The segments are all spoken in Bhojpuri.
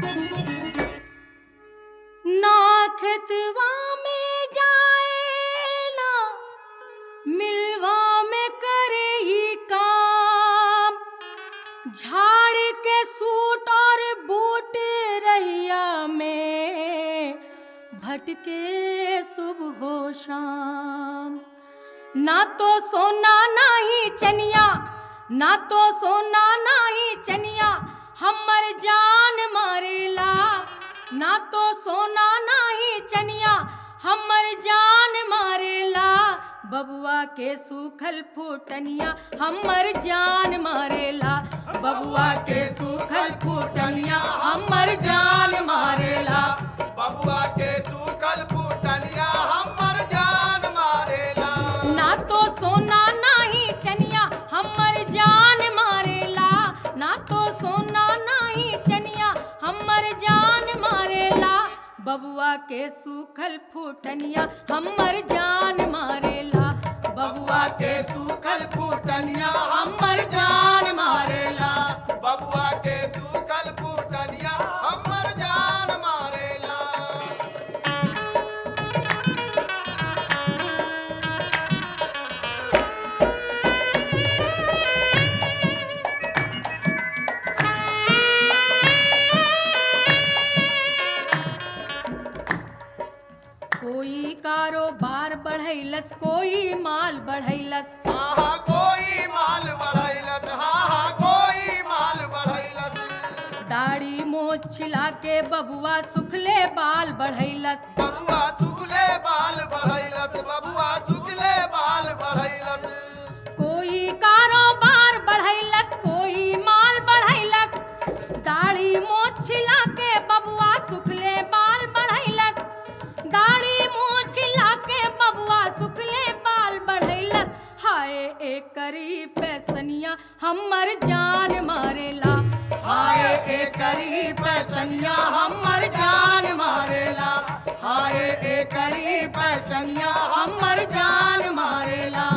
खेतवा में जाए ना मिलवा में करे ही काम झाड़ के सूट और बूट रहिया में भटके सुबह हो शाम ना तो सोना ना ही चनिया ना तो सोना ना ही चनिया हमर जान मारेला ना तो सोना ना ही चनिया हमर जान मारेला बबुआ के सूखल फूटनिया हमर जान मारेला बबुआ के सूखल फूटनिया हमर जान मारेला बबुआ के सूखल फूटनिया हमर जान मारेला ना तो सोना ना ही चनिया हमर जान मारेला ना तो सोना ना ही चनिया हमर जान मारेला बबुआ के सूखल फूटनिया हमर जान मारेला बबुआ के सूखल फूटनिया हमर जान मारेला बबुआ के सूखल फूटनिया हमर जान मारेला कोई कारोबार बढ़ैलस कोई माल बढ़ैलस हाँ हाँ कोई माल बढ़ैलस हाँ हाँ कोई माल बढ़ैलस दाढ़ी मोछ छिला के बबुआ सुखले बाल बढ़ैलस बबुआ सुखले बाल बढ़ैलस बबुआ सुखले बाल बढ़ैलस कोई कारोबार बढ़ैलस कोई माल बढ़ैलस दाढ़ी मोछ छिला के बबुआ सुखले बाल बढ़ैलस दाढ़ी मोछ छिला के बबुआ सुखले बाल बढ़ैलस हाय एक करी फैसनिया हमर जान मारेला हाय एकरी पैसनिया हमर जान मारेला हाय एकरी पैसनिया हमर जान मारेला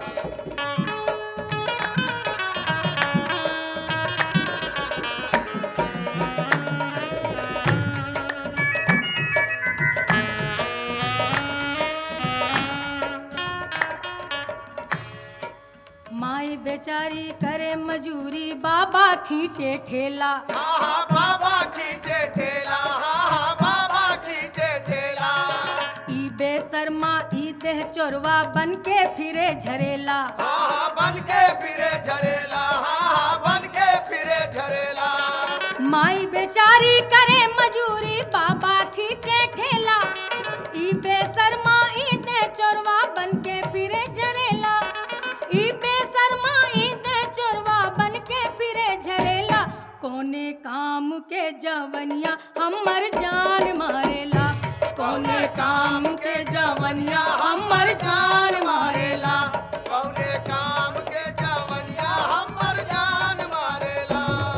माई बेचारी करे मजूरी बाबा खींचे ठेला हाँ हाँ बाबा खींचे ठेला हाँ हाँ बाबा खींचे ठेला ई बेसरमा ई देह चोरवा बन के फिरे झरेला हाँ हाँ बन के फिरे झरेला हाँ हाँ बन के फिरे झरेला माई बेचारी करे मजूरी बाबा खींचे ठेला ई बेसरमा ई देह चोरवा बन के फिरे झरेला ई बेसरमा ई देह चोरवा बन के फिरे झरेला कोने काम के जवनिया हमर जान मारेला कौने काम के जवनिया हमर जान मारेला कौने काम के जवनिया हमर जान मारेला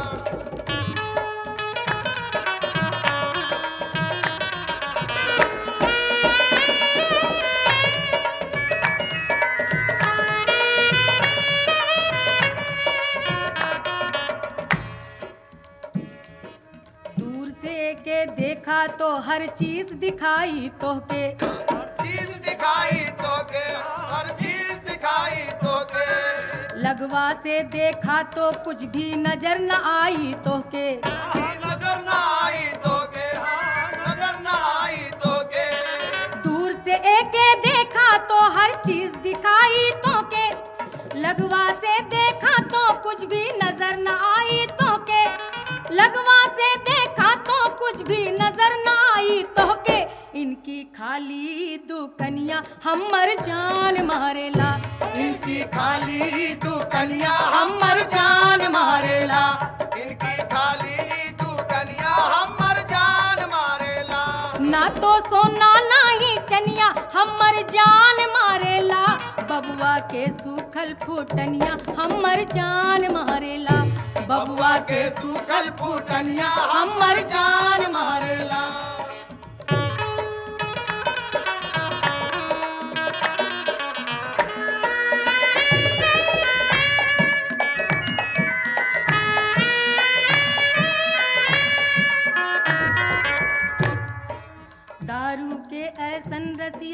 दूर से के देखा तो हर चीज दिखाई तोहके चीज दिखाई तोके हर चीज दिखाई तोके लगवा से देखा तो कुछ भी नजर न आई तोहके नजर न आई तोके हाँ, नजर न आई तोके दूर से एके देखा तो हर चीज दिखाई तोके लगवा से देखा तो कुछ भी नजर न आई तोके लगवा से देखा तो कुछ भी नजर न आई तोके इनकी खाली दुकनिया हमर जान मारेला इनकी खाली दुकनिया हमर जान मारेला इनकी खाली दुकनिया हमर जान मारेला ना तो सोना ना ही चनिया हमर जान मारेला बबुआ के सूखल फूटनिया हमर जान मारेला बबुआ के सूखल फूटनिया हमर जान मारेला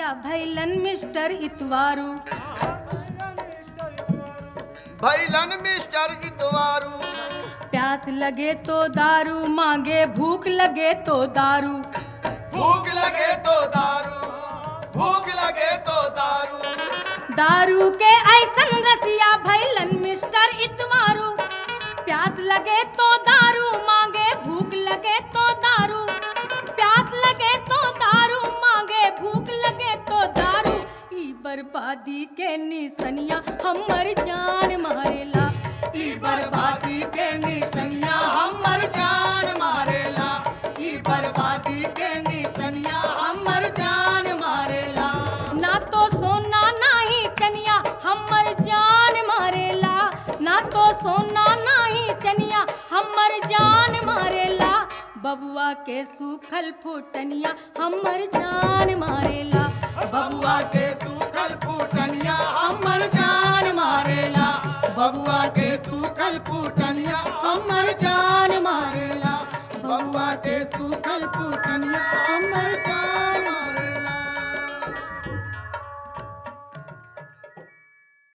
रसिया भैलन मिस्टर इतवारू भैलन मिस्टर इतवारू प्यास लगे तो दारू मांगे भूख लगे तो दारू भूख लगे तो दारू भूख लगे तो दारू दारू के ऐसन रसिया भैलन मिस्टर इतवारू प्यास लगे तो दारू मांगे भूख लगे तो दारू प्यास लगे तो दारू मांगे भूख लगे तो दारू ई बर्बादी के निसनिया हमर जान मारेला ई बर्बादी के निसनिया हमर जान मारेला ई बर्बादी के निसनिया हमर जान मारेला ना तो सोना ना ही चनिया हमर जान मारेला ना तो सोना ना ही चनिया हमर जान मारेला बबुआ के सूखल फुटनिया हमर जान मारेला बबुआ के सूखल फूटनिया हमर जान मारेला बबुआ के सूखल फूटनिया हमर जान मारेला बबुआ के सूखल फूटनिया हमर जान